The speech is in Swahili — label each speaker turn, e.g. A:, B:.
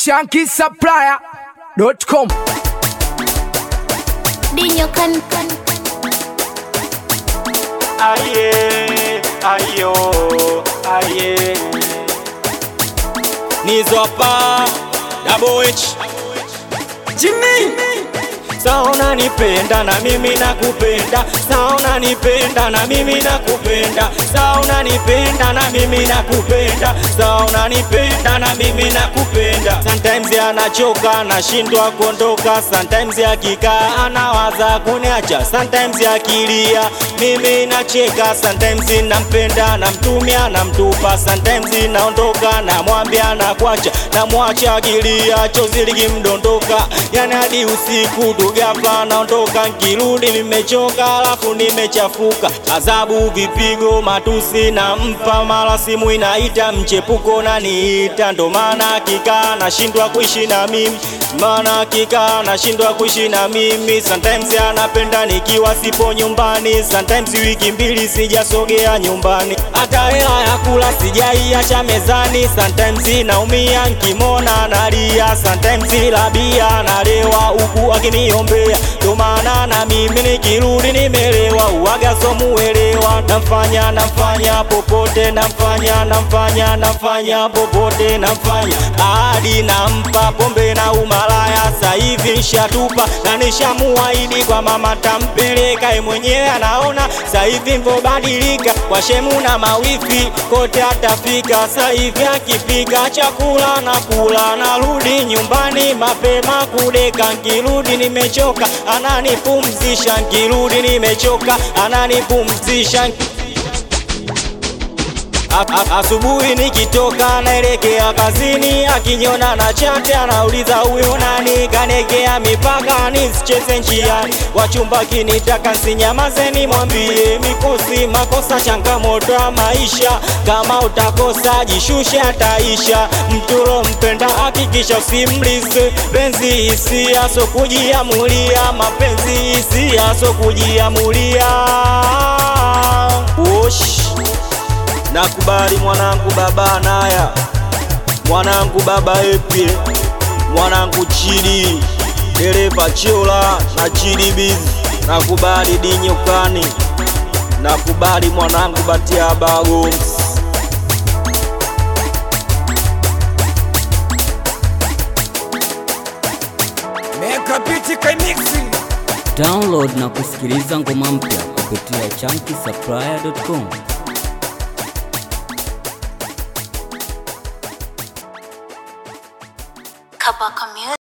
A: shankisupplier.com.
B: Dinyo kan kan
C: Aye, ayo, aye. Nizopa, double H. Jimmy. Saona nipenda na mimi nakupenda, saona nipenda na mimi nakupenda, saona nipenda na mimi nakupenda, saona nipenda na mimi nakupenda. Sometimes anachoka nashindwa kuondoka, sometimes akikaa anawaza kuniacha, sometimes akilia mimi nacheka, sometimes nampenda namtumia namtupa, sometimes naondoka namwambia nakuacha, namwacha akilia, chozi likimdondoka, yani hadi usiku tugapa naondoka, nkirudi nimechoka, alafu nimechafuka, adhabu, vipigo, matusi nampa, mara simu inaita, mchepuko naniita, ndo maana kikaa nashindwa kuishi na mimi, maana kikaa nashindwa kuishi na mimi. Sometimes anapenda nikiwa sipo nyumbani, sometimes wiki mbili sijasogea nyumbani, hata hela ya kula sijaiacha mezani. Sometimes naumia nkimona nalia, sometimes labia nalewa huku akiniombea, ndo maana na mimi nikirudi nimelewa, uwaga somuelewa, namfanya namfanya popote, namfanya namfanya namfanya popote, namfanya hadi nampa pombe na umalaya, sasa hivi nshatupa na nishamuahidi kwa mama tampeleka, ye mwenyewe anaona sasa hivi mbobadilika, kwa shemu na mawifi kote atafika, sasa hivi akipika chakula na kula, narudi nyumbani mapema kudeka, nkirudi nimechoka, ananipumzisha, nkirudi nimechoka, ananipumzisha A- a- Asubuhi nikitoka naelekea kazini, akinyona na chate anauliza huyo nani, kanegea mipaka nisicheze njiani, wachumba kinitaka nsinyamaze, nimwambie mikosi makosa, changamoto ya maisha, kama utakosa jishushe, ataisha. Mturo mpenda hakikisha usimlize, penzi hisia so kujiamulia, mapenzi hisia so kujiamulia. Wosh. Nakubali mwanangu baba naya, mwanangu baba epye, mwanangu chidi, dereva chola na chidi bizi. Nakubali dinyokani, nakubali mwanangu batia bagoms.
A: Meka biti kaimixi.
D: Download na kusikiliza ngoma mpya kupitia chunky
B: kabaka music